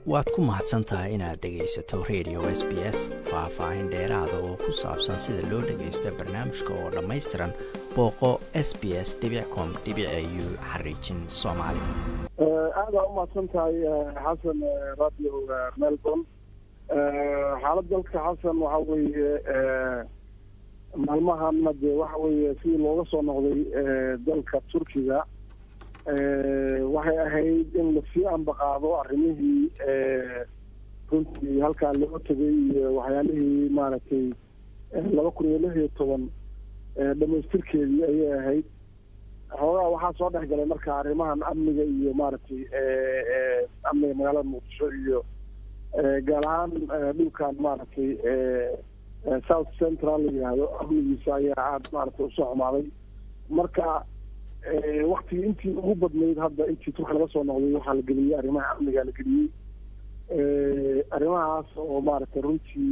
waad ku mahadsan tahay inaad dhegaysato radio s b s faah-faahin dheeraada oo ku saabsan sida loo dhagaysto barnaamijka oo dhammaystiran booqo s b s com u xariijin soomaali aada u mahadsan tahay xasan radio melbourne xaalad dalka xasan waxa weeye maalmahana dee waxa weeye sidii looga soo noqday dalka turkiga waxay ahayd in lasii ambaqaado arrimihii runtii halkaa loo tegay iyo waxyaalihii maaragtay laba kun iyo lix iyo toban dhamaystirkeedii ayay ahayd xoogaa waxaa soo dhex galay marka arrimahan amniga iyo maaragtay amniga magaalada muqdisho iyo gaar ahaan dhulkan maaragtay south central la yidhaahdo amnigiisa ayaa aada maaragtay usoo xumaaday marka waktigii intii ugu badnayd hadda intii turka laga soo noqday waxaa la geliyey arrimaha amniga la geliyey arrimahaas oo maaragtay runtii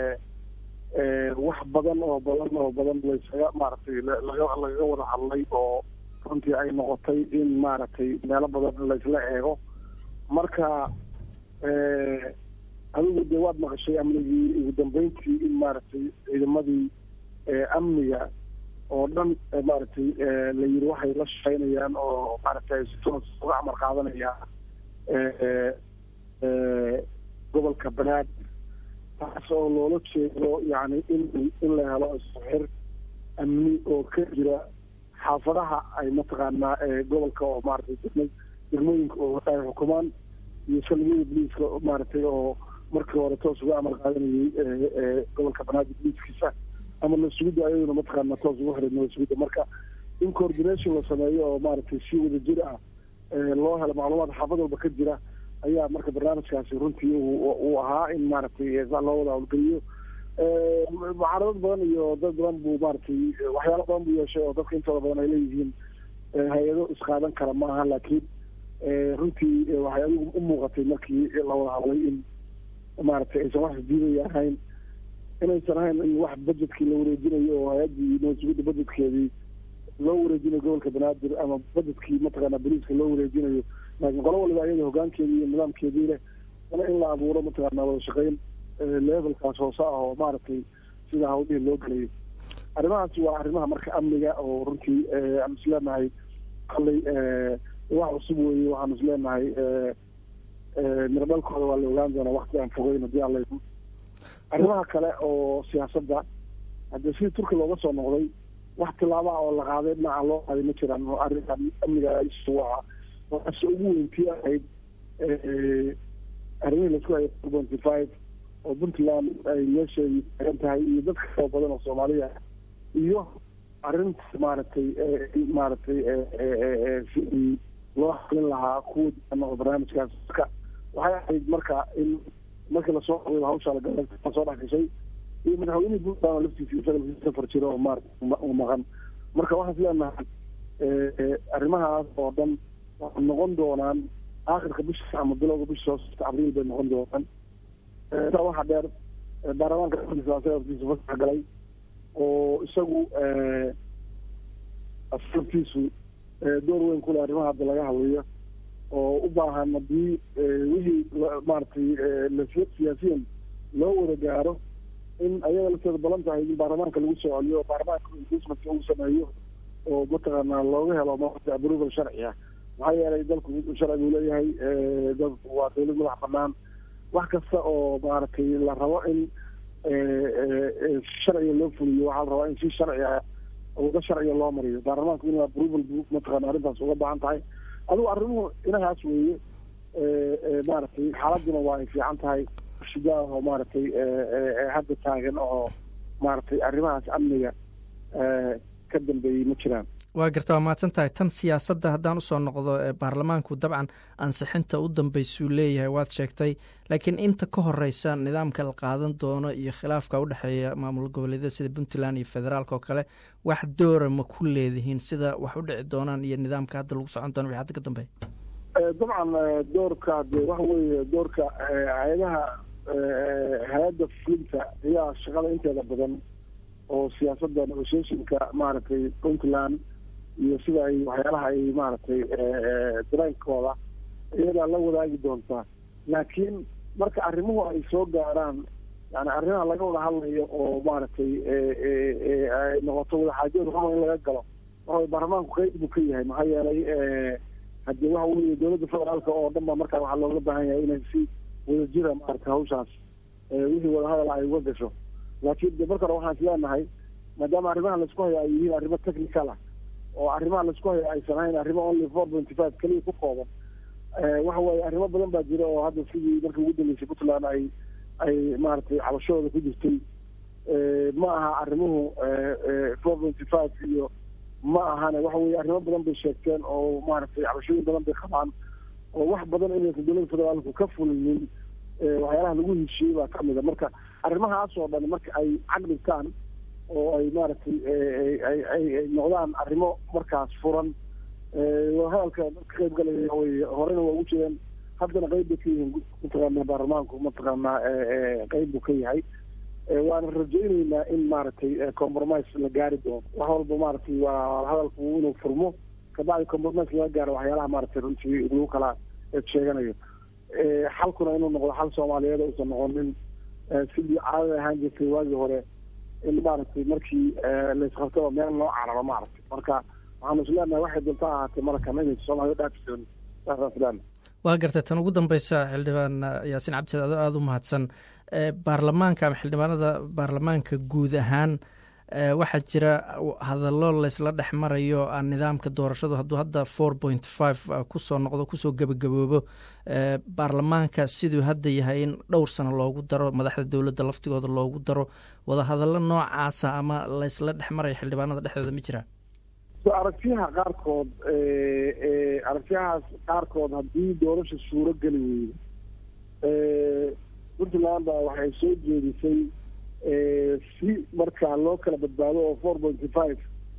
wax badan oo badan oo badan laysaga maaragtay laga lagaga wada hadlay oo runtii ay noqotay in maaragtay meelo badan laysla eego marka adigu dee waad maqashay amnigii ugu dambeyntii in maaragtay ciidamadii amniga oo dhan maaragtay la yiri waxay la shaqeynayaan oo maaragtay si toos uga amar qaadanayaan gobolka banaadir taas oo loola jeedo yani in in la helo isxir amni oo ka jira xaafadaha ay mataqaanaa gobolka oo maaragtay degmooyinka oo ay xukumaan iyo salmiyada boliiska maaragtay oo markii hore toos uga amar qaadanayay gobolka banaadir boliiskiisa ama nasugidda ayaduna mataqaana toos ugu xiray nasugidda marka in coordination la sameeyo oo maaragtay si wada jir ah loo helo macluumaad xaafad walba ka jira ayaa marka barnaamijkaasi runtii uu ahaa in maaragtay saa loo wada howlgeliyo mucaaradad badan iyo dad badan buu maaragtay waxyaalo badan buu yeeshay oo dadka intooda badan ay leeyihiin hay-ado isqaadan kara ma aha laakiin runtii waxay adigu u muuqatay markii la wada hadlay in maaragtay aysan wax isdiidaya ahayn inaysan ahayn in wax budgetkii la wareejinayo oo hay-addii nasugidda budgetkeedii loo wareejinayo gobolka banaadir ama budgetkii mataqaana boliiska loo wareejinayo laakiin qolo waliba ayada hogaankeedii iyo nidaamkeedii leh ana in la abuuro mataqaana wada shaqeyn levelkaas hoose ah oo maaragtay sida hawlihii loo gelayo arrimahaasi waa arrimaha marka amniga oo runtii aan is leenahay kallay wax cusub weeye waxaan is leenahay miradhalkooda waa la ogaan doonaa wakti aan fogeyn haddii aan laygu arrimaha kale oo siyaasadda haddii sidii turki looga soo noqday wax tilaaba ah oo la qaaday dhinaca loo qaaday ma jiraan oo arrinkan amniga isu ahaa waxaase ugu weyntii ahayd arrimihii laisku hayay twenty five oo puntland ay meesheedii taagan tahay iyo dadka koo badan oo soomaaliya iyo arrinta maaragtay maaragtay sidii loo xalin lahaa kuwa oo barnaamijkaas marka waxay ahayd marka in markii lasoo qoday hawshaa lagala soo dhex gashay iyo madaxweynihii puntland oo laftiisa isaga laftiisa safar jiro oo maarata u maqan marka waxaan is leenahay arrimahaas oo dhan waxay noqon doonaan aakhirka bisha ama bilowga bisha soo socta abriil bay noqon doonaan intaa waxaa dheer baarlamaanka laftiisa fasax galay oo isagu laftiisu door weyn kule arrimaha hadda laga hadlayo oo u baahan haddii wixii maaragtay lasiya siyaasiyan loo wada gaaro in ayaga lafteeda balan tahay in baarlamaanka lagu soo celiyo baarlamaanka impeachment uu sameeyo oo mataqaana looga helo maaragtay approval sharci ah maxaa yeelay dalku sharci buu leeyahay dalku waa dawlad madax banaan wax kasta oo maaragtay la rabo in sharciga loo fuliyo waxaa la rabaa in si sharci ah wada sharciga loo mariyo baarlamaanku inuu approval bu mataqaana arrintaas uga baahan tahay adigu arrimuhu inahaas weeye maaragtay xaaladuna waa ay fiican tahay shidaa oo maaragtay hadda taagan oo maaragtay arrimahaas amniga ka dambeeyey ma jiraan waa garta waa mahadsan tahay tan siyaasadda haddaan usoo noqdo baarlamaanku dabcan ansixinta u dambeysuu leeyahay waad sheegtay laakiin inta ka horeysa nidaamka la qaadan doono iyo khilaafka udhexeeya maamul goboleedyada sida puntland iyo federaalk oo kale wax doora ma ku leedihiin sida wax u dhici doonaan iyo nidaamka hadda lagu socon doono wixii hadda ka dambeeya dabcan doorka de waxa weeye doorka hay-adaha hay-adda fulinta ayaa shaqada inteeda badan oo siyaasadda negotiationka maaragtay puntland iyo sida ay waxyaalaha ay maaragtay dareenkooda iyadaa la wadaagi doontaa laakiin marka arrimuhu ay soo gaaraan yani arrimaha laga wada hadlayo oo maaragtay ay noqoto wadaxaajooda ruma in laga galo waxa baarlamaanku qeyb buu ka yahay maxaa yeelay haddii waxa weye dowladda federaalka oo dhan ba markaa waxaa looga baahan yahay inay si wadajira maaragtay hawshaas wixii wadahadal ay uga gasho laakiin de marka hore waxaan isleenahay maadaama arrimaha laisku hayo ay yihiin arrimo technical ah oo arrimaha laisku hayo aysan ahayn arrimo only four twenty five keliya ku kooban waxa weeye arrimo badan baa jira oo hadda sidii markii ugu dambeysay puntland ay ay maaragtay cabashadooda ku jirtay ma aha arrimuhu four twenty five iyo ma ahane waxa weye arrimo badan bay sheegteen oo maaragtay cabashooyin badan bay qabaan oo wax badan inaysan dowladda federaalku ka fulinin waxyaalaha lagu heshiiyey baa kamid a marka arrimahaas oo dhan marka ay caqdhigtaan oo ay maaragtay ay ay noqdaan arrimo markaas furan hadalka dadka qayb galaya way horena waa ugu jireen haddana qayb bay ka yihiin mataqaana baarlamaanku mataqaanaa qayb buu ka yahay waana rajayneynaa in maaragtay compromise la gaari doono wax walba maaragtay waa hadalku inuu furmo kabacdi compromise laga gaaro waxyaalaha maaragtay runtii lagu kala sheeganayo xalkuna inuu noqdo xal soomaaliyeed uusan noqonin sidii caadada ahaan jirtay waagii hore in maaragtay markii laisqabtaba meel loo cararo maaragtay marka waxaanu isleenahay waxay doonta ahaatee markan inay soomaaliya dhaafisoonin saasaan isleenahay waa gartay tan ugu dambeysa xildhibaan yaasiin cabdisaad ado aada u mahadsan baarlamaanka ama xildhibaanada baarlamaanka guud ahaan waxaa jira hadallo laysla dhex marayo nidaamka doorashadu hadduu hadda four point five kusoo noqdo kusoo gebagaboobo baarlamaanka siduu hadda yahay in dhowr sano loogu daro madaxda dowladda laftigooda loogu daro wadahadallo noocaasa ama laysla dhex marayo xildhibaanada dhexdooda ma jiraa aragtiyaha qaarkood aragtiyahaas qaarkood haddii doorasha suuro geli weydo puntland baa waxay soo jeedisay si markaa loo kala badbaado oo four pointy five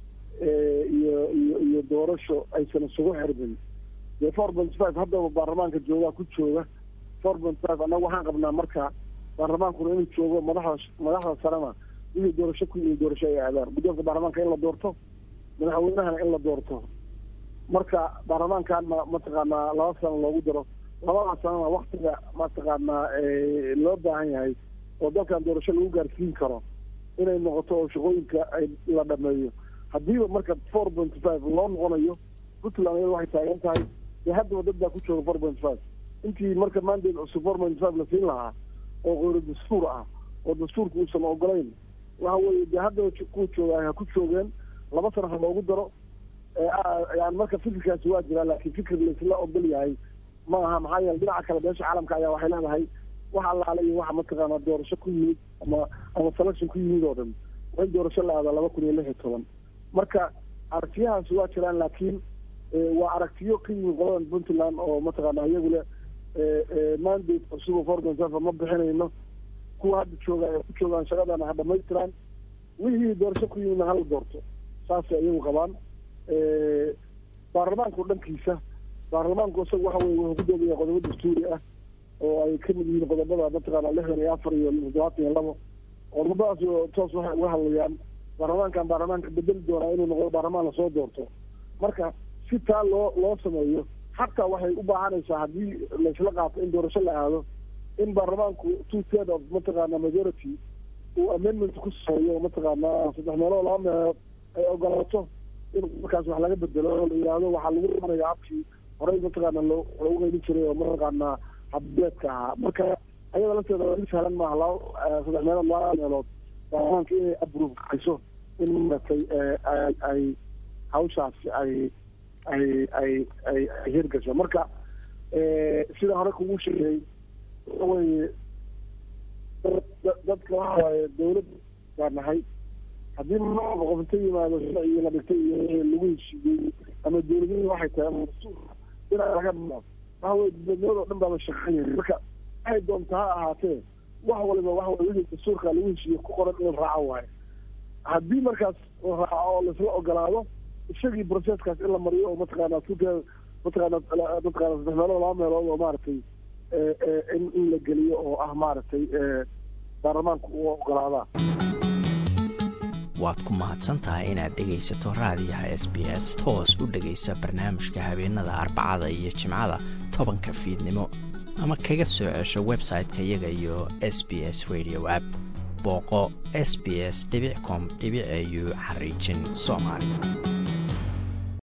iyo iyo iyo doorasho aysan isugu xirmin dee four pointy five haddaba baarlamaanka joogaa ku jooga four pointy five annaga waxaan qabnaa marka baarlamaankuna inuu joogo madaxda madaxda sarena wixii doorasho ku yimi doorasho ay aadaan guddoonka baarlamaanka in la doorto madaxweynahana in la doorto marka baarlamaankanna mataqaanaa laba sano loogu daro labada sanona waktiga mataqaanaa loo baahan yahay oo dalkan doorasho lagu gaarsiin karo inay noqoto oo shaqooyinka ay la dhameeyo haddiiba marka four pointy five loo noqonayo puntland iyada waxay taagan tahay dee haddaba dad baa ku jooga four pointy five intii marka mandate cusub four pointy five la siin lahaa oo qeyro dastuur ah oo dastuurka uusan ogolayn waxa weeye dee haddaba kuwa jooga ha ku joogeen laba sana ha loogu daro yani marka fikirkaasi waa jiraa laakiin fikir laisla ogol yahay ma aha maxaa yeele dhinaca kale beesha caalamka ayaa waxay leedahay wax allaale iyo waxa mataqaanaa doorasho ku yimid ama ama selection ku yimid oo dhan waa in doorasho la aada laba kun iyo lix iyo toban marka aragtiyahaasi waa jiraan laakiin waa aragtiyo ka yimid qoladan puntland oo mataqaana iyagu le mandate cusub four point seven ma bixinayno kuwa hadda jooga ay ku joogaan shaqadana ha dhamaystiraan wixii doorasho ku yimidna hala doorto saasay iyagu qabaan baarlamaanku dhankiisa baarlamaanku isaga waxa weye wuxuu ku doogaya qodobo dastuuri ah oo ay ka mid yihiin qodobada mataqaana lixdan iyo afar iyo toddobaatan iyo labo qodobadaas toos waxay uga hadlayaan baarlamaankan baarlamaanka bedeli doonaa inuu noqdo baarlamaan lasoo doorto marka si taa loo loo sameeyo xataa waxay u baahanaysaa haddii laisla qaato in doorasho la aado in baarlamaanku two third of mataqaana majority uu amendment ku sameeyo mataqaana saddex meelood laba meelood ay ogolaato in markaas wax laga bedelo oo la yidhaahdo waxaa lagu imanaya habkii horey mataqaana loo loogu qeybin jiray oo mataqaana habbeedka ahaa marka ayada lafteeda waa mid sahlan maaha laba saddex meelood laba meelood baarlamaanka inay approve kayso in maratay ay hawshaasi ay ay ay ay ay hirgasho marka sida hore kugu sheegay waxa weeye dadka waxa waaye dawlad baa nahay haddii maaba qof inta yimaado sharcigii la dhigtay iyo lagu heshiiyey ama dawladnimii waxay tahay ama dastuurka dhinac laga dhimo waxa weye dowladnimada o dhan baaba shaqeynaya marka waxay doonta ha ahaatee wax waliba waxa weye wixii dastuurka lagu heshiiyey ku qoran in raaco waayo haddii markaas la raaco oo laisla ogolaado isagii processkaas in la mariyo oo mataqaana tuka mataqaana mataqaana saddex meelood laba meelood oo maaragtay in in la geliyo oo ah maaragtay baarlamaanku u ogolaadaa waad ku mahadsan tahay inaad dhegaysato raadiyaha s b s toos u dhegaysa barnaamijka habeenada arbacada iyo jimcada tobanka fiidnimo ama kaga soo cesho website-ka iyaga iyo s b s radio app booqo s b s com au xariijin soomaali